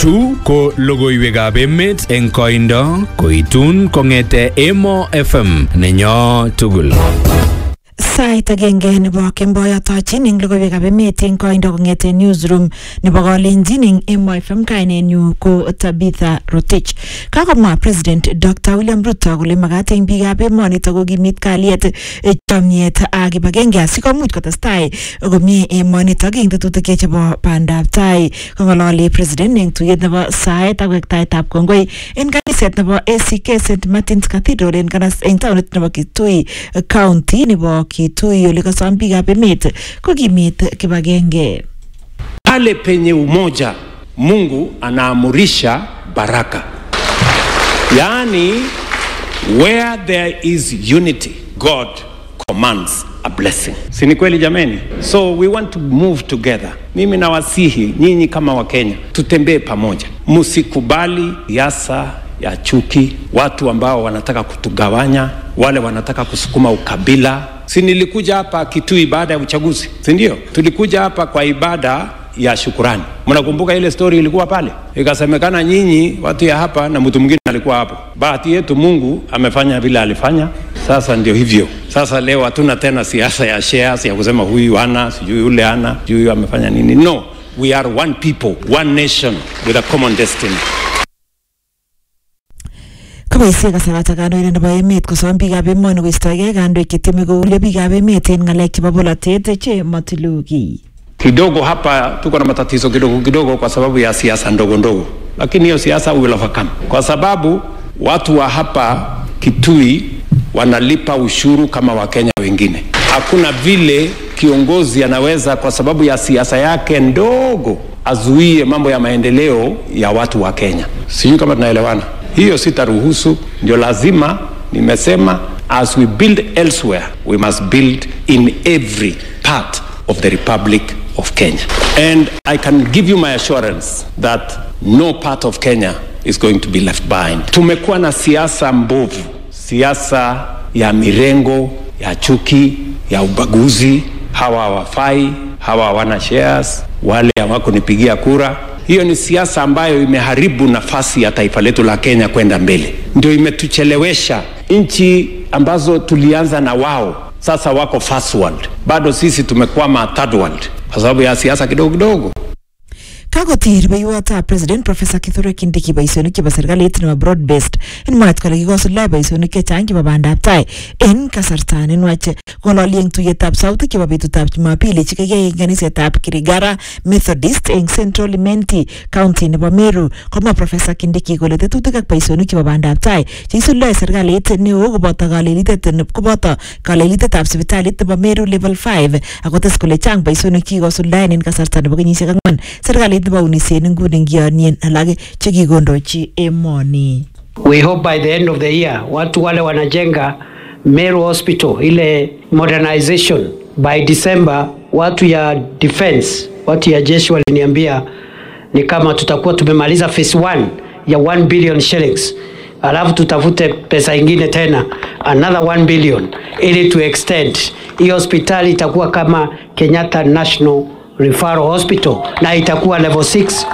Chu ko logoiwekab emet eng koindo koitun kong'ete Emo FM nenyo tugul. Sait agenge nebo kemboi atochin eng logoiwekab emet eng koindo kong'ete newsroom nebo kalenjin eng Emo FM kainenyu ko Tabitha Rotich. Kakomwa President Dr. William Ruto kole makat eng biikab emonito kokimit kalyet, chomyet ak kibagenge asikomuch kotestai komie emonito eng tetutik chebo bandab tai. Kong'ololi President eng tuyet nebo saet ak wektaetab kongoi eng kaniset nebo ACK St Martin's Cathedral eng kanas eng taunit nebo Kitui County nebo Kitui ole kasom biikab emet kokimit kibagenge. Pale penye umoja, Mungu anaamurisha baraka. Yaani, where there is unity, God commands a blessing. Si ni kweli jameni? So we want to move together. Mimi nawasihi nyinyi kama Wakenya tutembee pamoja, msikubali siasa ya chuki, watu ambao wanataka kutugawanya, wale wanataka kusukuma ukabila. Si nilikuja hapa Kitui baada ya uchaguzi, si ndio? Tulikuja hapa kwa ibada ya shukurani. Mnakumbuka ile story ilikuwa pale, ikasemekana nyinyi watu ya hapa na mtu mwingine alikuwa hapo. Bahati yetu Mungu amefanya vile alifanya, sasa ndio hivyo. Sasa leo hatuna tena siasa ya shares ya kusema huyu ana sijui yule ana sijui huyu amefanya nini. No, we are one people, one nation with a common destiny. Kaboisie kasarata kandoindet nebo emet kosom biikab emoni koistoegei kandoik chetieme koulyo biikab emet en ng'alek chebo bolotet che matilu kiy. Kidogo hapa tuko na matatizo kidogo kidogo kwa sababu ya siasa ndogo ndogo, lakini hiyo siasa we will overcome, kwa sababu watu wa hapa Kitui wanalipa ushuru kama Wakenya wengine. Hakuna vile kiongozi anaweza kwa sababu ya siasa yake ndogo azuie mambo ya maendeleo ya watu wa Kenya. Sijui kama tunaelewana. Hiyo sitaruhusu, ndio lazima nimesema, as we build elsewhere we must build in every part of the Republic of Kenya. And I can give you my assurance that no part of Kenya is going to be left behind. Tumekuwa na siasa mbovu, siasa ya mirengo, ya chuki, ya ubaguzi, hawa hawafai, hawa hawana shares, wale hawakunipigia kura. Hiyo ni siasa ambayo imeharibu nafasi ya taifa letu la Kenya kwenda mbele, ndio imetuchelewesha. Nchi ambazo tulianza na wao sasa wako first world, bado sisi tumekwama third world kwa sababu ya siasa kidogo kidogo. Kakotir rubeiwotab President Professor Kithure Kindiki boisionik chebo serikalit nebo broad based en mwaet kole kikosuldae boisionik chechang chebo bandab tai en kasarta nenwach kong'ololi eng tuyetab sautik chebo betutab Jumapili chekikiyai eng kanisetab Kirigara Methodist eng Central Imenti County nebo Meru komwa Professor Kindiki kole tetutik ak boisionik chebo bandab tai cheisuldae serikalit neo koboto kalelitet koboto kalelitetab sipitalit nebo Meru level 5 akotes kole chang boisionik chekikosuldaen en kasarta nebo kenyisiek ang'wan serikalit nebo unisiet nguni ngionien alak chekikondochi emoni. We hope by the end of the year watu wale wanajenga Meru Hospital ile modernization by December, watu ya defense, watu ya jeshi waliniambia ni kama tutakuwa tumemaliza phase 1 ya 1 billion shillings, alafu tutafute pesa ingine tena another 1 billion ili tu extend hii hospitali itakuwa kama Kenyatta National Referral Hospital na itakuwa level 6.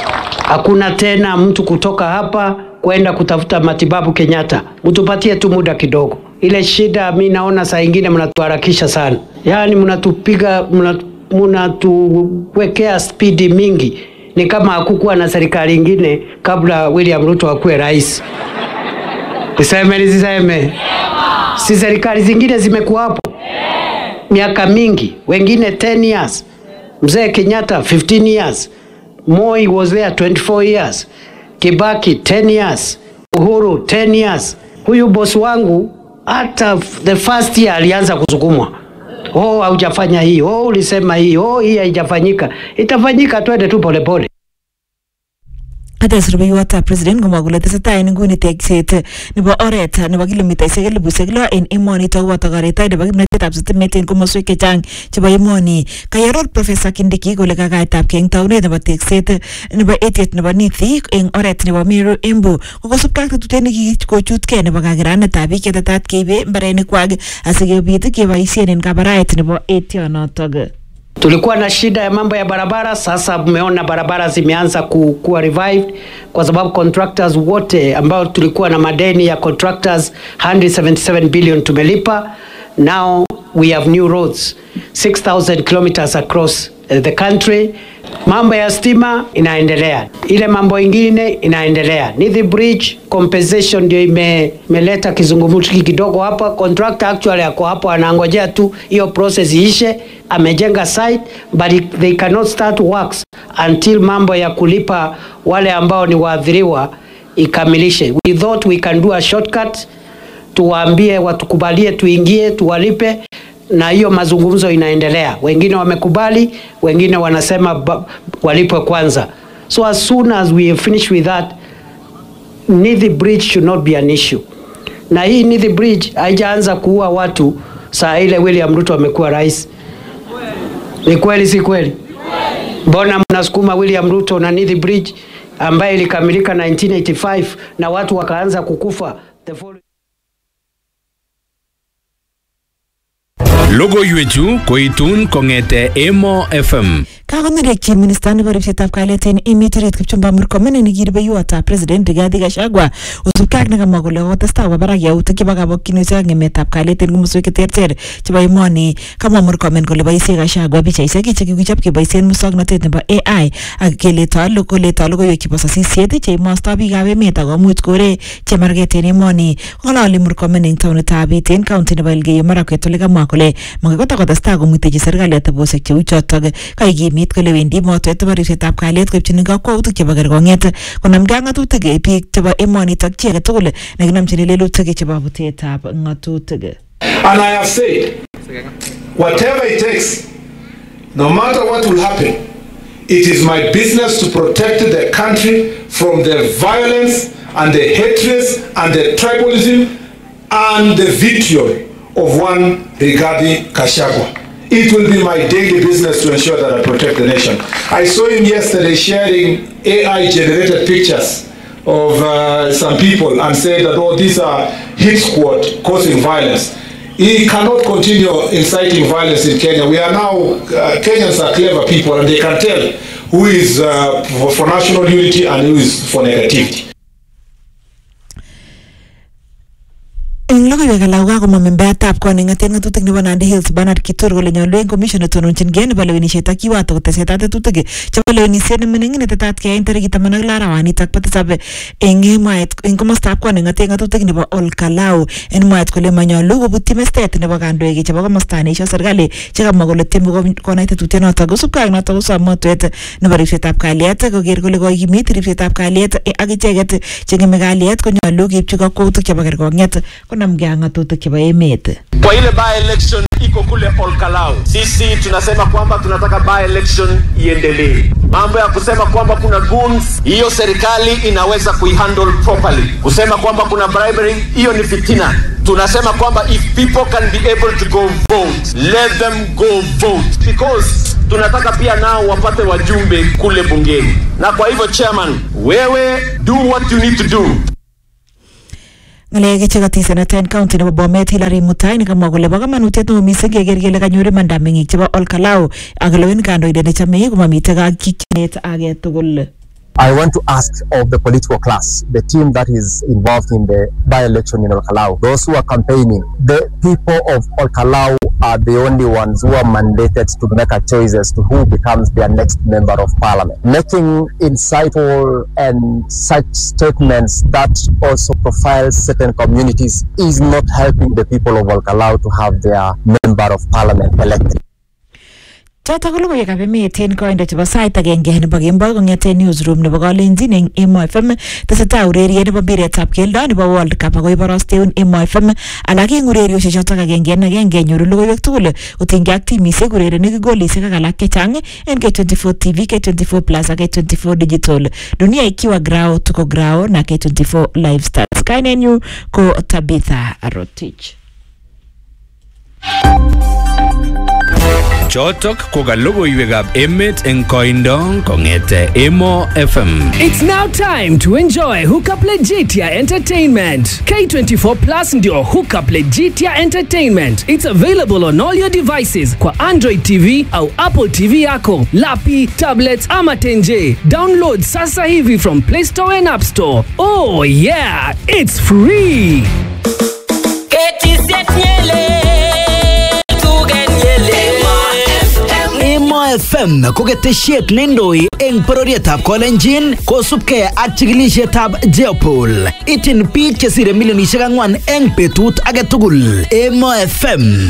Hakuna tena mtu kutoka hapa kwenda kutafuta matibabu Kenyatta. Mtupatie tu muda kidogo. Ile shida mi naona saa ingine mnatuharakisha sana, yaani mnatupiga, mnatuwekea spidi mingi. Ni kama hakukuwa na serikali ingine kabla William Ruto akuwe rais. Niseme nisiseme? Si serikali zingine zimekuwa hapo miaka mingi, wengine 10 years Mzee Kenyatta 15 years, Moi was there 24 years, Kibaki 10 years, Uhuru 10 years. Huyu bosi wangu hata the first year alianza kusukumwa, oh, haujafanya hii, oh, ulisema hii, oh, hii haijafanyika. Itafanyika, twende tu polepole. Kates rubeiwotab president komwa kole tesetai en nguni tekset nebo oret nebo kilomitaisiek elibusiek lo en emonito koboto koretoi nebo kimnotetab sitimet en komoswek chechang chebo emoni. Kayaror Professor Kindiki kole kakaetabkei eng taunet nebo tekset nebo etiet nebo Nithi eng oret nebo Meru Embu kokosubkei ak tetutiet nekikochutkei nebo kakiranetab biik chetetat keibe mbarenikwak asikobit keboisien en kabaraet nebo etionotok. Tulikuwa na shida ya mambo ya barabara, sasa mmeona barabara zimeanza ku, kuwa revived kwa sababu contractors wote ambao tulikuwa na madeni ya contractors 177 billion tumelipa. Now we have new roads 6000 kilometers across uh, the country. Mambo ya stima inaendelea, ile mambo ingine inaendelea. Nithi Bridge compensation ndio ime, imeleta kizungumkuti kidogo hapa. Contractor actually ako hapo anangojea tu hiyo process iishe. Amejenga site but it- they cannot start works until mambo ya kulipa wale ambao ni waathiriwa ikamilishe. We thought we can do a shortcut, tuwaambie watukubalie, tuingie, tuwalipe na hiyo mazungumzo inaendelea. Wengine wamekubali, wengine wanasema ba- walipwe kwanza. So as soon as we finish with that, Nithi Bridge should not be an issue. Na hii Nithi Bridge haijaanza kuua watu saa ile William Ruto amekuwa rais. Ni kweli si kweli? Mbona mnasukuma William Ruto na Nithi Bridge ambayo ilikamilika 1985 na watu wakaanza kukufa the following Logoiwechu koitun kong'ete Emo FM. kakonerekyi minista nebo ripsetab kalyet en emet orit Kipchumba Murkomen nekirubeiwotab president Rigathi Gachagua kosubkei ak nekamwa kole kokotestai koba barak yautik chebo kabokyinusiek ak ng'emetab kalyet en komoswek cheterter chebo emoni kamwa Murkomen kole boisie Gachagua pichaisiek chekikichob keboisien muswoknotet nebo AI ak keletoi lo- koletoi logoiwek chebo sasisiet cheimostoi biikab emet akomuch kore chemarget en emoni kong'ololi Murkomen eng taonitab Iten county nebo Elgeyo Marakwet ole kamwa kole makoi kotokotestai komuitechi serikali atebosiek cheu chotok kaikimit kole wendi motwet nebo ripsetab kalyet koipchini kakwautik chebo kerkong'et konamgei ak ng'atutik biik chebo emonitok chi age tugul nekinomchini lelutik chebo butetab ng'atutik And I have said, whatever it takes, no matter what will happen, it is my business to protect the country from the violence and the hatred and the tribalism and the vitriol of one Rigathi Kashagwa. It will be my daily business to ensure that I protect the nation. I saw him yesterday sharing AI-generated pictures of uh, some people and say that, oh, these are hit squad causing violence. He cannot continue inciting violence in Kenya. We are now, uh, Kenyans are clever people and they can tell who is uh, for, for national unity and who is for negativity. eng logoiwek alak kokakomwa membeatab kot neng'eten ng'atutik nebo Nandi Hills Bernard Kitur kole nyolu eng commission netononchingei nebo lewenisiet ak kiwato kotesetai tetutik chebo lewenisiet nemining netetat keyai eng tarikit taman ak lo arawanitok bo tisab eng mwaet eng komostab kot neng'eten ng'atutik nebo Olkalau en mwaet kole manyolu kobutyi mestet nebo kandoik chebo komosta neisio serikali chekamwa kole tieme kom- konai tetutienotok kosubkei ak notok kosom motwet nebo ripsetab kalyet koker kole kokimit ripsetab kalyet eh, ak icheket cheng'eme kalyet konyolu keipchi kakwautik chebo kerkong'et konamgei ak ng'atutik chebo emet kwa ile by election iko kule Olkalau, sisi tunasema kwamba tunataka by election iendelee. Mambo ya kusema kwamba kuna goons, hiyo serikali inaweza kuihandle properly. Kusema kwamba kuna bribery, hiyo ni fitina. Tunasema kwamba if people can be able to go vote, let them go vote because tunataka pia nao wapate wajumbe kule bungeni. Na kwa hivyo chairman, wewe do what you need to do ng'alek chekatisanato en county nebo Bomet Hilary Mutai nekamwa kole bo kamanutiet neo missing keker kele kanyor imanda meng'ik chebo Olkalau ak lewen kandoindet nechome komamitei kakikyinet age tugul I want to ask of the political class, the team that is involved in the by-election in Olkalau, those who are campaigning, the people of Olkalau are the only ones who are mandated to make a choices to who becomes their next member of parliament. Making insightful and such statements that also profile certain communities is not helping the people of Olkalau to have their member of parliament elected. chotok ko logoiwekab emet en koindo chebo sait agenge nebo kemboi kong'eten newsroom nebo kalenjin eng Emo FM tesetai ureriet nebo mpiretab keldo nebo World Cup ako iborosteun Emo FM alak eng ureriosiek chotok agenge en agenge nyoru logoiwek tugul kotinygei ak timisiek urerenik golisiek ak alak chechang en K24 TV K24 Plus ak K24 Digital dunia ikiwa grao tuko grao na K24 Live Stars kainenyu ko Tabitha Rotich Chotok ko ka logoiwekab emet eng koindo kong'ete Emo FM. It's now time to enjoy Hookup Legitia Entertainment. K24 Plus ndio Hookup Legitia Entertainment. It's available on all your devices kwa Android TV au Apple TV yako, lapi, tablets ama tenje. Download sasa hivi from Play Store and App Store. Oh yeah, it's free. Emo FM ko ketesiet neindoi eng bororietab Kolenjin kosubkei ak chikilisietab Jeopol. Ityin biik chesire milionisiek ang'wan eng betut age tugul. Emo FM